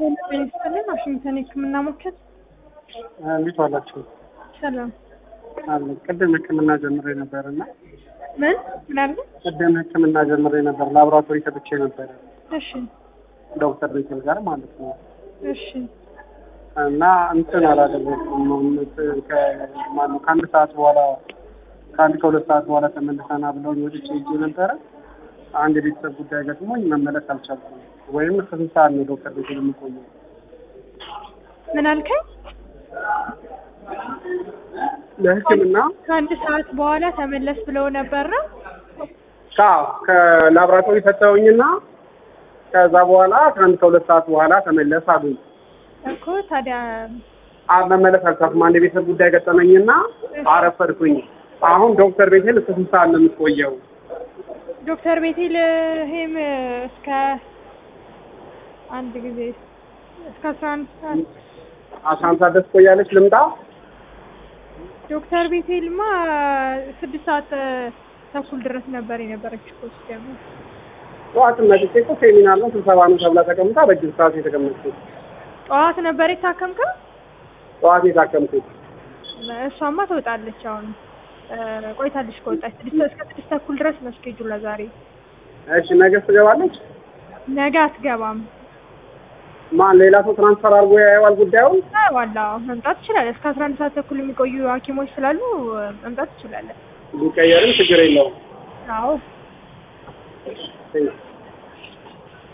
ጤና ዋሽንግተን የህክምና ሞከት እንዴት ዋላችሁ? ሰላም አለ ቅድም ህክምና ጀምሬ ነበር እና ምን ምናለ ቅድም ህክምና ጀምሬ ነበር ላቦራቶሪ ሰጥቼ ነበረ እሺ ዶክተር ቤተል ጋር ማለት ነው እሺ እና እንትን አላደረኩም ማነው ከአንድ ሰዓት በኋላ ከአንድ ከሁለት ሰዓት በኋላ ተመልሰና ብለውኝ ወጥቼ ሄጄ ነበረ። አንድ የቤተሰብ ጉዳይ ገጥሞኝ መመለስ አልቻልኩም። ወይም እስከ ስንት ሰዓት ነው ዶክተር ቤተል የሚቆየው? ምን አልከኝ? ለህክምና ከአንድ ሰዓት በኋላ ተመለስ ብለው ነበር ነው አዎ ከላቦራቶሪ ሰጠውኝና ከዛ በኋላ ከአንድ ከሁለት ሰዓት በኋላ ተመለስ አሉኝ። እኮ ታዲያ አ መመለስ አልቻልኩም። አንድ የቤተሰብ ጉዳይ ገጠመኝና አረፈድኩኝ። አሁን ዶክተር ቤቴል እስከ ስንት ሰዓት ነው የምትቆየው? ዶክተር ቤቴል ሄም እስከ አንድ ጊዜ እስከ አስራ አንድ ሰዓት አስራ አንድ ሰዓት ድረስ ትቆያለች። ልምጣ? ዶክተር ቤቴልማ ስድስት ሰዓት ተኩል ድረስ ነበር የነበረች እኮ ሲጀምር ጠዋት መጥቼ እኮ ሴሚናር ነው ስብሰባ ነው ተብላ ተቀምጣ በእጅ ሰዓት የተቀመጥኩት ጠዋት ነበር የታከምከው? ጠዋት የታከምኩት እሷማ ትወጣለች አሁን ቆይታለች ከወጣች ስድስት እስከ ስድስት ተኩል ድረስ ነው እስኬጁላ ዛሬ። እሺ ነገ ትገባለች? ነገ አትገባም። ማን ሌላ ሰው ትራንስፈር አድርጎ ያየዋል ጉዳዩን? ዋላ መምጣት ትችላለህ። እስከ አስራ አንድ ሰዓት ተኩል የሚቆዩ ሐኪሞች ስላሉ መምጣት ትችላለህ። ቢቀየርም ችግር የለውም። አዎ ቴንክ